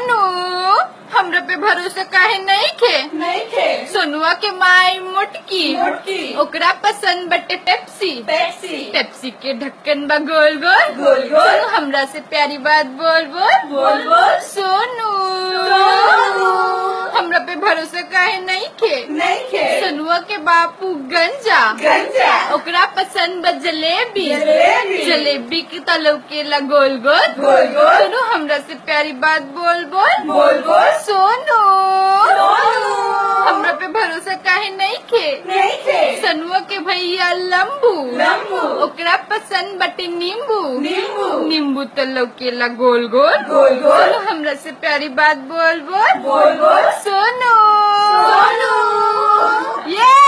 सोनू हमरा पे भरोसा काहे नहीं खे नहीं खे सोनुआ के माई मोटकी मोटकी ओकरा पसंद बटे पेप्सी पेप्सी पेप्सी के ढक्कन बा गोल गोल गोल गोल। सोनू हमरा से प्यारी बात बोल बोल बोल बोल सोनू सोनू। हमरा पे भरोसा काहे नहीं खे नहीं खे सोनुआ के बापू गंजा गंजा ओकरा पसंद बा जलेबी जलेबी। जलेबी के तलव के ला गोल गोल गोल गोल। सोनू हमरा से प्यारी बात बोल बोल बोल बोल। सोनू सोनू। हमरा पे भरोसा काहे नहीं खे नहीं खे सनुआ के भैया लंबू लंबू। ओकरा पसंद बटे नींबू नींबू। नींबू तलव के ला गोल गोल गोल गोल। सोनू हमरा से प्यारी बात बोल बोल बोल बोल। सोनू सोनू। ये